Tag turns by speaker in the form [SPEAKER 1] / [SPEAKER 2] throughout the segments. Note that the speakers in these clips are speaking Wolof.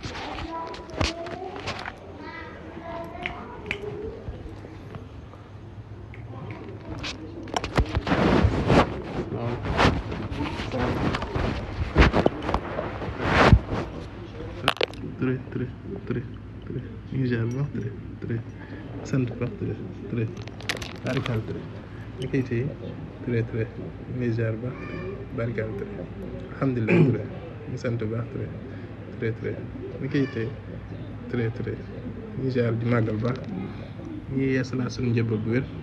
[SPEAKER 1] Touré Touré Touré Touré ñu ngi ziar bu baax Touré Touré sant bu baax Touré Touré barikaal Touré ñu koy téye Touré Touré ñu ngi ziar bu baax barikaal Touré alhamdulilah Touré ñu sant bu baax Touré Touré Touré ñu koy téye Touré Touré ñu ngi ziar di màggal bu baax ñu ngi yeesalaat suñu njëbbal bu wér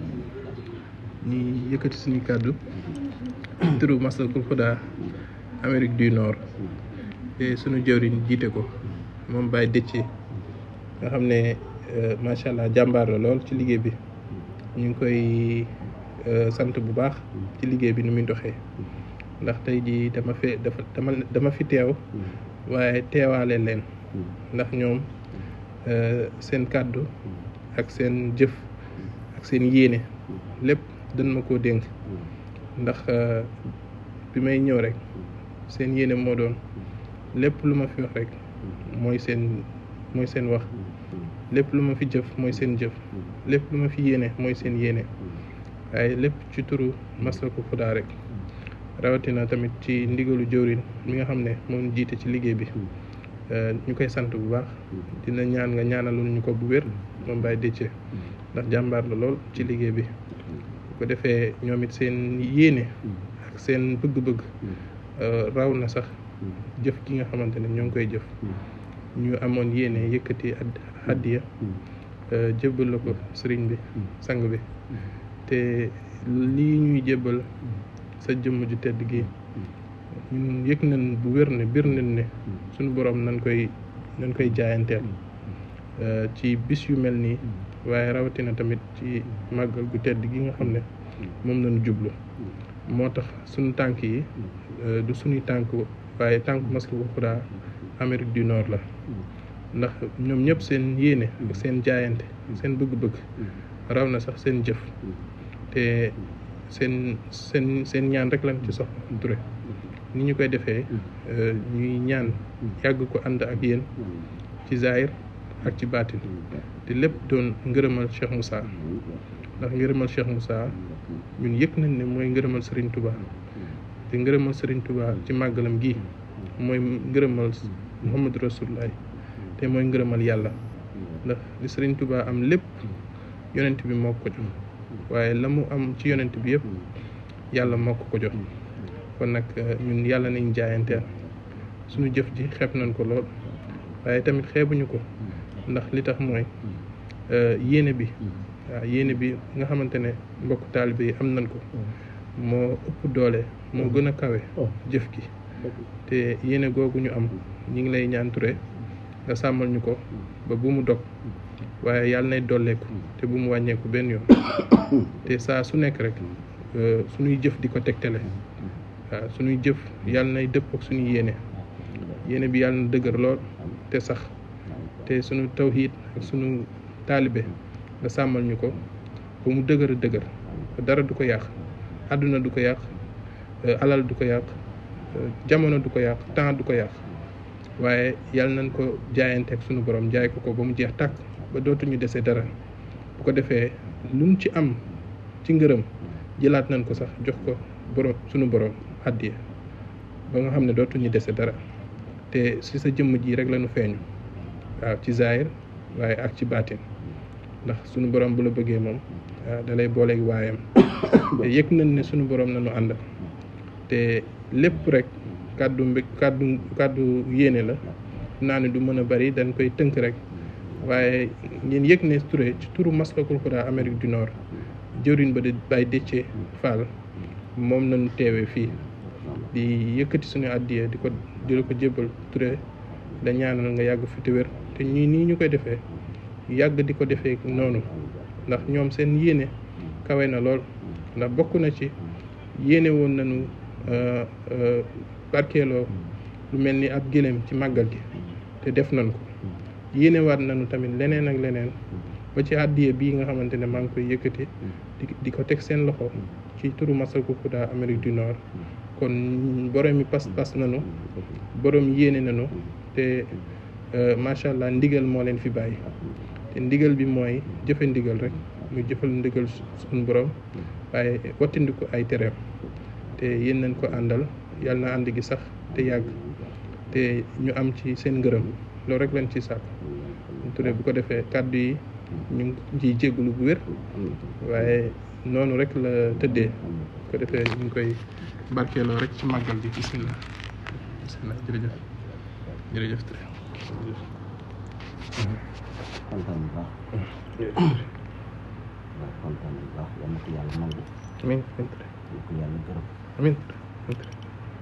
[SPEAKER 1] ñu yëkkati suñu kàddu turu Maslakul Huda Amérique du Nord te suñu jëwriñ jiite ko moom Baye Déthié nga xam ne macha allah jàmbaar la lool ci liggéey bi ñu ngi koy sant bu baax ci liggéey bi ni muy doxee ndax tey jii dama fe dafa dama dama fi teew waaye teewaale leen ndax ñoom seen kàddu ak seen jëf ak seen yéene lépp dañ ma koo dénk ndax bi may ñëw rek seen yéene moo doon lépp lu ma fi wax rek mooy seen mooy seen wax lépp lu ma fi jëf mooy seen jëf lépp lu ma fi yéene mooy seen yéene waaye lépp ci turu Maslakul Huda rek rawatina tamit ci ndigalu jëwrin mi nga xam ne moom jiite ci liggéey bi ñu koy sant bu baax dina ñaan nga ñaanalul ñu ko bu wér moom Baye Déthié ndax jàmbaar la lool ci liggéey bi bu ko defee ñoom it seen yéene ak seen bëgg-bëgg raw na sax jëf gi nga xamante ne ñoo ngi koy jëf ñu amoon yéene yëkkati addiya jébbal la ko sëriñ bi sang bi te lii ñuy jébbal sa jëmm ju tedd gi ñun yëg nañ bu wér ne bir nañ ne suñu borom nañ koy nañ koy jaayanteel ci bis yu mel nii waaye rawatina tamit ci màggal gu tedd gi nga xam ne moom lañu jublu moo tax suñu tànk yi du suñuy tànk waaye tànk Maslakul Huda Amérique du Nord la ndax ñoom ñëpp seen yéene ak seen jaayante seen bëgg-bëgg raw na sax seen jëf te seen seen seen ñaan rek lañ ci soxla Touré ni ñu koy defee ñuy ñaan yàgg ko ànd ak yéen ci zahir ak ci baatin te lépp doon ngërëmal Cheikh Moussa ndax ngërëmal Cheikh Moussa ñun yëg nañ ne mooy ngërëmal Serigne Touba te ngërëmal Serigne Touba ci màggalam gi mooy ngërëmal Muhammadu Rasulullah te mooy ngërëmal yàlla ndax li Serigne Touba am lépp yonent bi moo ko jox waaye la mu am ci yonent bi yëpp yàlla moo ko ko jox kon nag ñun yàlla nañ jaayanteel suñu jëf ji xeeb nañ ko lool waaye tamit xeebuñu ko ndax li tax mooy yéene bi waaw yéene bi nga xamante ne mbokk taalibe yi am nañ ko moo ëpp doole moo gën a kawe jëf gi te yéene googu ñu am ñi ngi lay ñaan Touré nga sàmmal ñu ko ba bu mu dog waaye yàlla nay dolleeku te bu mu wàññeeku benn yoon te saa su nekk rek suñuy jëf di ko tegtale waaw suñuy jëf yàlla nay dëpp ak suñuy yéene yéene bi yàlla na dëgër lool te sax te suñu tawhiid ak suñu taalibe nga sàmmal ñu ko ba mu dëgër a dëgër dara du ko yàq àdduna du ko yàq alal du ko yàq jamono du ko yàq temps du ko yàq waaye yàlla nañ ko jaayante ak suñu borom jaay ko ko ba mu jeex tàkk ba dootuñu dese dara bu ko defee luñ ci am ci ngërëm jëlaat nañ ko sax jox ko borom suñu borom àddiya ba nga xam ne dootuñu dese dara te si sa jëmm ji rek lañu feeñu waaw ci zaahir waaye ak ci baatin ndax suñu borom bu la bëggee moom waaw da lay booleeg waayam te yëg nañ ne suñu borom nañu àndal te lépp rek kàddu mbég kàddu kàddu yéene la naa ne du mën a bari dañ koy tënk rek waaye ngeen yëg ne Touré ci turu Maslakul Huda Amérique du Nord jëwriñ ba di Baye Déthié Fall moom nañu teewee fii di yëkkati suñu àddiya di ko di la ko jébbal Touré da ñaanal nga yàgg fi te wér te ñii nii ñu koy defee yàgg di ko defee noonu ndax ñoom seen yéene kawe na lool ndax bokk na ci yéene woon nañu barkeeloo lu mel ni ab gëléem ci màggal gi te def nañ ko yéene waat nañu tamit leneen ak leneen ba ci àddiya bii nga xamante ne maa ngi koy yëkkati di di ko teg seen loxo ci turu Maslakul Huda Amérique du Nord kon borom mi pas-pas nañu borom yéene nañu te macha allah ndigal moo leen fi bàyyi te ndigal bi mooy jëfe ndigal rek mu jëfal ndigal suñu borom waaye wattandiku ay tereem te yéen nañ ko àndal yàlla na ànd gi sax te yàgg te ñu am ci seen ngërëm loolu rek lañ ci sàkk Touré bu ko defee kàddu yi ñu ngi ciy jégalu bu wér waaye noonu rek la tëddee bu ko defee ñu ngi koy barkeeloo rek ci màggal gi bisimilah bisimilah jërëjëf jërëjëf Touré
[SPEAKER 2] kontaan bu baax waaw kontaan bu baax yal na ko yàlla nangu
[SPEAKER 1] amiin amiin Touré
[SPEAKER 2] yal na ko yàlla gërëm
[SPEAKER 1] amiin Touré amiin Touré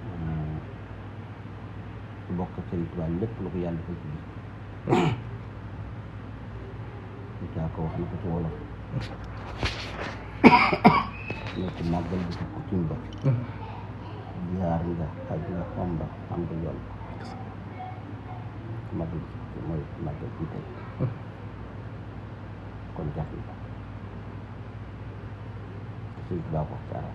[SPEAKER 2] bokk sëñ Tuubaa lépp lu ko yàlla defal ci bis bi caa ko wax na ko ci wolof ne ko màggal bi ko cim ba jaar nga xaj nga omba am nga yoon màggal bi mooy màggal bi tey kon jar na sëñ Tuubaa ko caara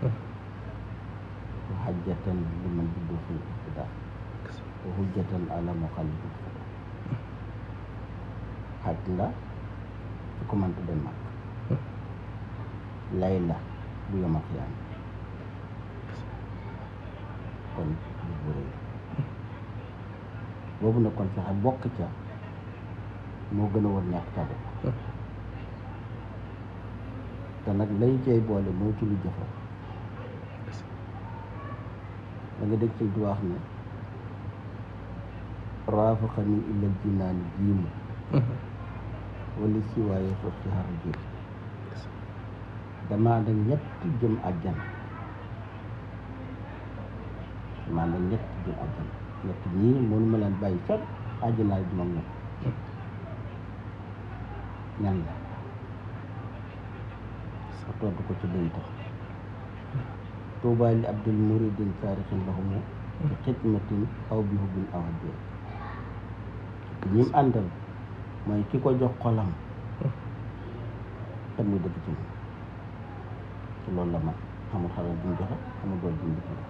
[SPEAKER 2] wa hajjatan liman juddu fi ibtidaa wa hujjatan ala muxallifin xaj la su ko mënta dem mag lay la bu yomal xiyaam kon bis bu rëy boobu nag kon fexe bokk ca moo gën a war ñàkk ca bokk te nag lay cay boole mooy ci lu jëfa da nga dégg sëñ di wax ne raafaxani illal jinaani jiimu wala si waaye sos ci xar jiim damaa da ñett jëm àjjana damaa da ñett jëm àjjana ñett ñii mënu ma leen bàyyi sax àjjana di moom ñoom ñan la sa tontu ko ci lay tax tuubaa li abdul muridin saarixin lahumu bi xidmatin aw bi hubbin aw hadiya ñim àndal mooy ki ko jox xolam te muy dëgg ci moom te loolu la man amul xalal bu mu joxe amul dool bu mu joxe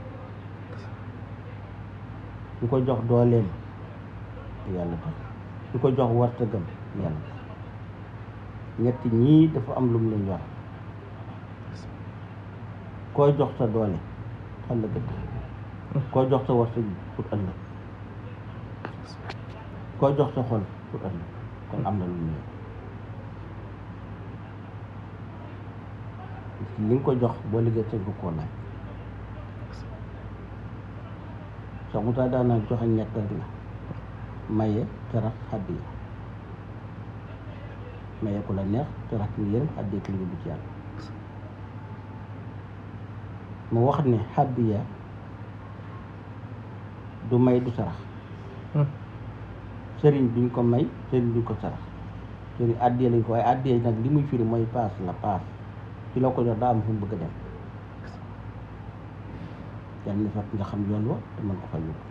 [SPEAKER 2] ki ko jox dooleem te yàlla tax ki ko jox wartagam yàlla tax ñetti ñii dafa am lu mu leen yor koo jox sa doole ëllëg tax koo jox sa wartag pour ëllëg koo jox sa xol pour ëllëg kon am na lu mu yor li nga ko jox boo liggéey tënk koo laaj sax mu tax daana joxe ñett rek la maye terax xaddiya maye ku la neex terax ki nga yërëm xaddiya ki nga yóbbu ci yàlla mu wax ne xaddiya du may du sarax sëriñ duñ ko may sëriñ duñ ko sarax sëriñ addiya lañ ko waaye addiya nag li muy firi mooy paas la paas ci loo ko jox daa am fu mu bëgg a dem yal na fekk nga xam yoon wa te mën ko fa yóbbu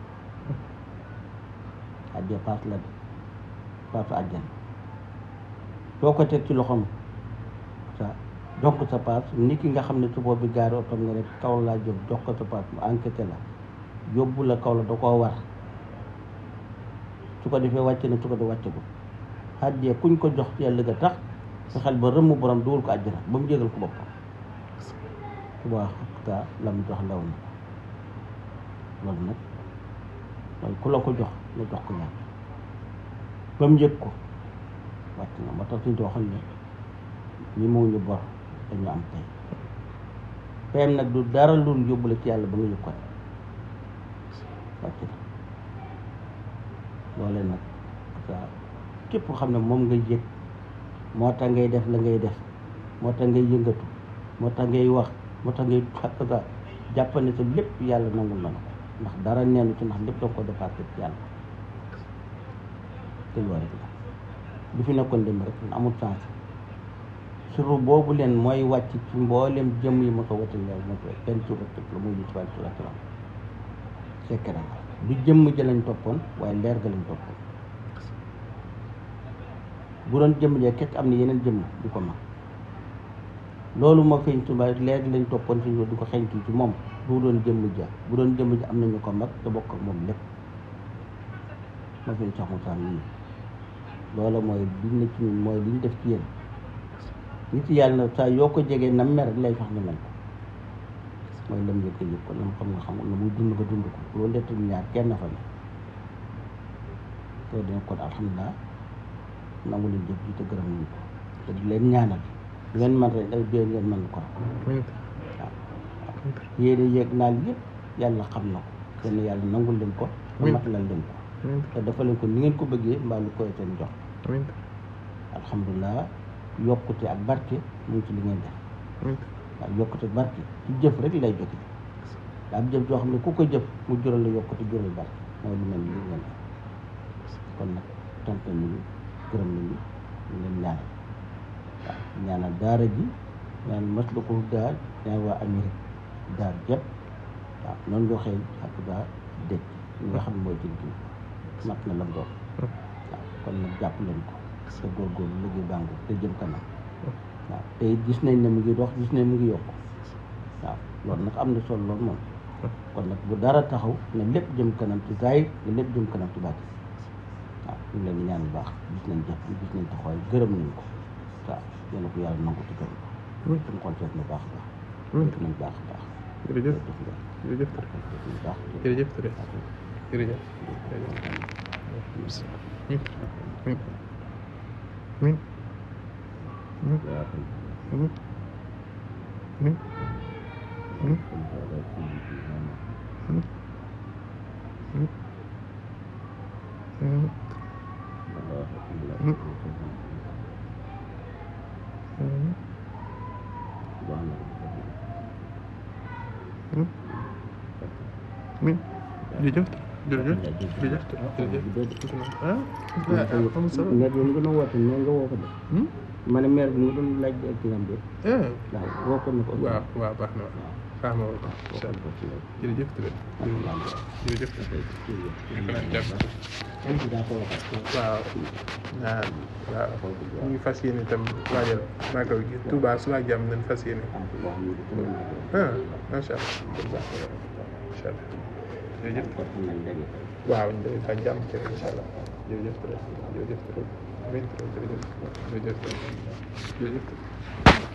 [SPEAKER 2] addiya paas la de paasu àjjan soo ko teg ci loxoom sa jox ko sa paas nit ki nga xam ne su boobu gaari otom nga ne kaw laa jóg jox ko sa paas mu enquêté la yóbbu la kaw la da koo war su ko defee wàcce na su ko de wàcce ko addiya kuñ ko jox ci yàlla ga tax sa xel ba rëmm borom dugal ko àjjana ba mu jégal ko boppam subaa xakta la mu jox law na loolu nag mooy ku la ko jox nga jox ko yàlla ba mu yëg ko wàcc na moo tax suñu waxoon ne ñi moo ñu bor dañu am tey payam nag du dara lu yóbbu la ci yàlla ba nga yëg ko wàcc na loolee nag sa képp xam ne moom nga yëg moo tax ngay def la ngay def moo tax ngay yëngatu moo tax ngay wax moo tax ngay xakka jàpp ne sa lépp yàlla nangul na la ko ndax dara neenu ci ndax lépp danga ko dépassé ci yàlla te loolu rek la du fi nekkoon dem rek amul sens suru boobu leen mooy wàcc ci mboolem jëm yi ma ko watal la ma ko benn suru tëg la muy yusuf alayhi salaatu salaam sekk na du jëmm ja lañ toppoon waaye leer ga lañ toppoon bu doon jëmm ja kecc am na yeneen jëmm di ko mag loolu moo feeñ ci mbay leer lañ toppoon fi di ko xeñtu ci moom bu doon jëmm ja bu doon jëmm ja am nañu ko mag te bokk ak moom lépp ma fi sax mu sax nii loola mooy liñ ne ci ñun mooy liñ def ci yéen nit yàlla na saa yoo ko jegee na mer lay fax nga mel ko mooy lam yëg ko yëg ko lam xam nga xam la muy dund ko dund ko loolu lettu ñaar kenn fa ne te dina kon alhamdulilah nangu leen jëf ji te gërëm nañ ko te di leen ñaanal du ngeen man rek day dee ngeen mën ko
[SPEAKER 1] amiin
[SPEAKER 2] waaw yéene yeeg naal yëpp yàlla xam na ko kenn yàlla nangul leen ko te
[SPEAKER 1] Oui.
[SPEAKER 2] matalal leen ko
[SPEAKER 1] amiin
[SPEAKER 2] te dafa leen ko ni ngeen ko bëggee mbaa lu koy seen jox
[SPEAKER 1] amiin
[SPEAKER 2] alhamdulilah yokkute ak barke mu ngi ci li ngeen def
[SPEAKER 1] amiin
[SPEAKER 2] waaw yokkute barke ci jëf rek lay jóge daa am jëf joo xam ne ku ko jëf mu jural la yokkute jural barke mooy lu mel ni li ngeen def kon nag sant nañu gërëm nañu ñu leen ñaanal waaw ñaanal daara ji ñaanal maslakul daar ñaanal waa Amérique daar jëpp waaw noonu nga xëy ak daa dëj ñi nga xam ne mooy jën gi mat na lam doon waaw kon nag jàpp leen ko te góorgóorlu liggéey bàngu te jëm kanam waaw te it gis nañ ne mu ngi dox gis nañ mu ngi yokk waaw loolu nag am na solo loolu moom kon nag bu dara taxaw ne lépp jëm kanam ci zaahir ne lépp jëm kanam ci baatin waaw ñu ngi leen di ñaan bu baax gis nañ jëf bi gis nañ taxawaay gërëm nañ ko waaw yéen a ko yàlla nangu ci gërëm ko
[SPEAKER 1] amiin
[SPEAKER 2] suñu xol seet na baax a baax
[SPEAKER 1] amiin
[SPEAKER 2] def nañ baax a baax
[SPEAKER 1] jërëjëf
[SPEAKER 2] def nga
[SPEAKER 1] jërëjëf Touré
[SPEAKER 2] def nañ baax
[SPEAKER 1] jërëjëf Touré jërëjëf amiin amiin amiin amiin amiin amiin amiin amiin amiin amiin jërëjëf jërëjëf jërëjëf jërëjëf ah ah am solo
[SPEAKER 2] maire bi mu gën a woote ne nga woo ko de
[SPEAKER 1] Hmm?
[SPEAKER 2] ma ne maire bi mu doon laaj ak kiram bi
[SPEAKER 1] ah
[SPEAKER 2] waaw woo ko ne ko
[SPEAKER 1] waaw waaw baax na waaw baax na waaw incha allah jërëjëf Touré jërëjëf Touré nekk naa jàpp
[SPEAKER 2] daa ko waxaat
[SPEAKER 1] waaw waaw waaw ñu ngi fas yéene itam waajal màggal gi Touba suba ak jàmm nañ fas yéene ah macha allah macha allah jërëjëf waaw ñu ngi fa jàmm ci incha allah jërëjëf Touré jërëjëf Touré amiin Touré jërëjëf jërëjëf Touré jërëjëf Touré